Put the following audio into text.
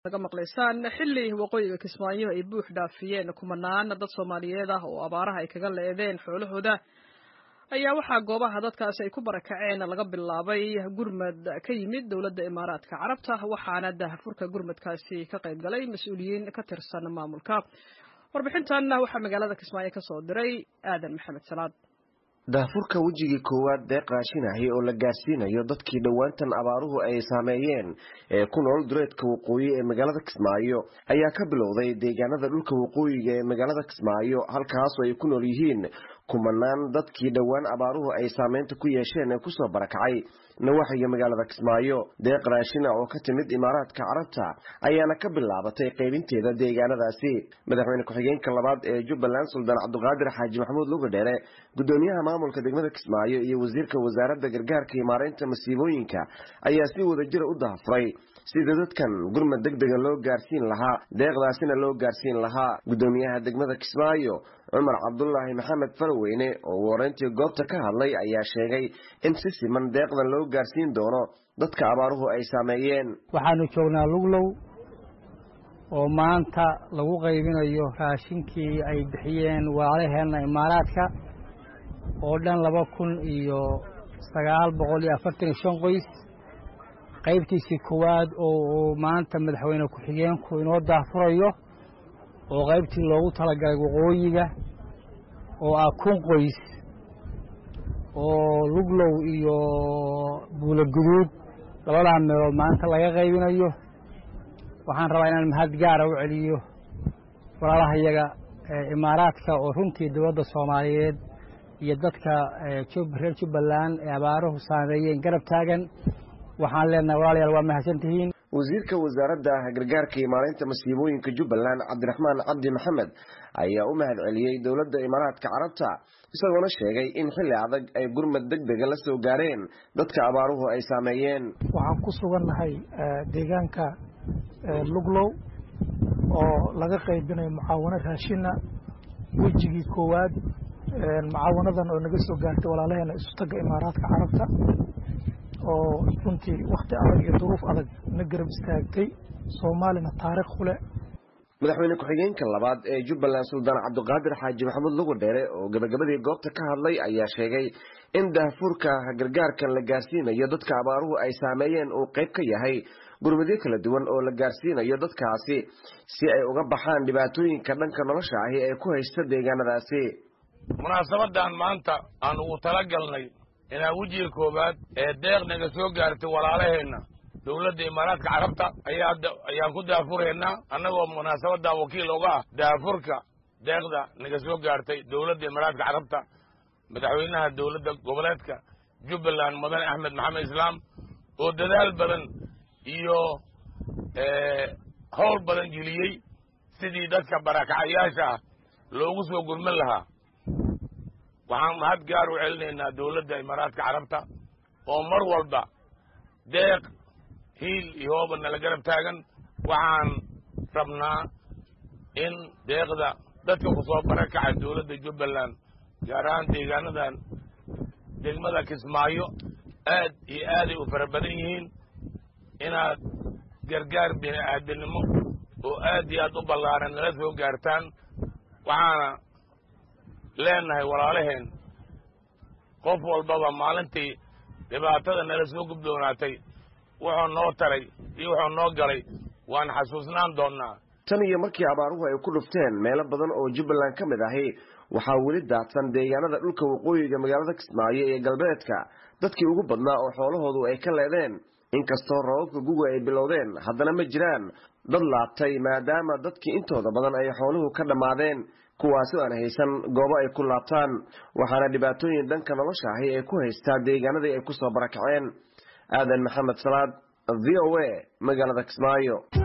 naga maqlaysaan xilli waqooyiga kismaayo ay buux dhaafiyeen kumanaan dad soomaaliyeed ah oo abaaraha ay kaga leedeen xoolahooda ayaa waxaa goobaha dadkaasi ay ku barakaceen laga bilaabay gurmad ka yimid dowladda imaaraadka carabta waxaana daahfurka gurmadkaasi ka qayb galay mas-uuliyiin ka tirsan maamulka warbixintan waxaa magaalada kismaayo ka soo diray aadan maxamed salaad daahfurka wejigii koowaad deeq raashinahi oo la gaarsiinayo dadkii dhowaantan abaaruhu ay saameeyeen ee ku nool dureedka waqooyi ee magaalada kismaayo ayaa ka bilowday deegaanada dhulka waqooyiga ee magaalada kismaayo halkaasoo ay ku nool yihiin kumanaan dadkii dhowaan abaaruhu ay saameynta ku yeesheen ee kusoo barakacay nawaaxiga magaalada kismaayo deeq raashina oo ka timid imaaraadka carabta ayaana ka bilaabatay qaybinteeda deegaanadaasi madaxweyne ku-xigeenka labaad ee jubbaland suldaan cabduqaadir xaaji maxamuud lugadheere gudoomiyaha maamulka degmada kismaayo iyo wasiirka wasaaradda gargaarka iyo maareynta masiibooyinka ayaa si wadajira u dahafuray sida dadkan gurmad deg dega loo gaarsiin lahaa deeqdaasina loo gaarsiin lahaa gudoomiyaha degmada kismaayo cumar cabdulaahi maxamed farweyne oo wareyntii goobta ka hadlay ayaa sheegay in si siman deeqdan loo gaarsiin doono dadka abaaruhu ay saameeyeen waxaanu joognaa luglow oo maanta lagu qaybinayo raashinkii ay bixiyeen waalaheenna imaaraadka oo dhan laba kun iyo sagaal boqol iyo afartan iyo shan qoys qaybtiisii koowaad oo maanta madaxweyne ku-xigeenku inoo daahfurayo oo qaybtii loogu talagalay waqooyiga oo ah kun qoys oo luglow iyo buulo guduud labadaa meelood maanta laga qaybinayo waxaan rabaa inaan mahad gaara u celiyo walaalahayaga imaaraadka oo runtii dowladda soomaaliyeed iyo dadka reer jubbaland ee abaaruhu saameeyeen garab taagan waxaan leenahay walaalayaal waa mahadsantihiin wasiirka wasaaradda gargaarka iyo maareynta masiibooyinka jubbaland cabdiraxmaan cabdi maxamed ayaa u mahad celiyey dowladda imaaraadka carabta isagoona sheegay in xilli adag ay gurmad deg dega la soo gaareen dadka abaaruhu ay saameeyeen waxaan ku sugannahay deegaanka luglow oo laga qaybinayo mucaawano raashina wejigii koowaad mucaawanadan oo naga soo gaartay walaalaheena isutagga imaaraadka carabta oo runtii wakhti adag iyo duruuf adag na garab istaagtay soomaalina taariikh ku leh madaxweyne ku-xigeenka labaad ee jubbaland suldaan cabduqaadir xaaji maxamuud lugadheere oo gabagabadii goobta ka hadlay ayaa sheegay in daahfurka gargaarkan la gaarsiinayo dadka abaaruhu ay saameeyeen uu qayb ka yahay gurmadyo kala duwan oo la gaarsiinayo dadkaasi si ay uga baxaan dhibaatooyinka dhanka nolosha ahi ee ku haysta deegaanadaasi munaasabadan maanta aan ugu talagalnay inaan wejiga koowaad ee deeq naga soo gaartay walaalaheenna dowladda imaaraadka carabta ayaa ayaan ku daafuraynaa annagoo munaasabadan wakiil uga ah daafurka deeqda naga soo gaartay dowladda imaaraadka carabta madaxweynaha dowladda goboleedka jubbaland mudane axmed maxamed islaam oo dadaal badan iyo howl badan geliyey sidii dadka barakacayaasha ah loogu soo gurman lahaa waxaan mahad gaar u celinaynaa dowladda imaaraadka carabta oo mar walba deeq hiil iyo hooba nala garab taagan waxaan rabnaa in deeqda dadka ku soo barakacay dowladda jubbaland gaar ahaan deegaanadan degmada kismaayo aad iyo aaday u fara badan yihiin inaad gargaar bini aadanimo oo aad iyo aad u ballaaran nala soo gaartaan waxaana leenahay walaalaheen qof walbaba maalintii dhibaatada nala soo gubdoonaatay wuxuu noo taray iyo wuxuu noo galay waan xasuusnaan doonnaa tan iyo markii abaaruhu ay ku dhufteen meelo badan oo jubbaland ka mid ahi waxaa weli daadsan deegaanada dhulka waqooyiga magaalada kismaayo ee galbeedka dadkii ugu badnaa oo xoolahoodu ay ka leedeen inkastoo rababka guga ay bilowdeen haddana ma jiraan dad laabtay maadaama dadkii intooda badan ay xooluhu ka dhammaadeen kuwaasi aan haysan goobo ay ku laabtaan waxaana dhibaatooyin dhanka nolosha ahi ay ku haystaa deegaanadii ay ku soo barakaceen aadan maxamed salaad v o a magaalada kismaayo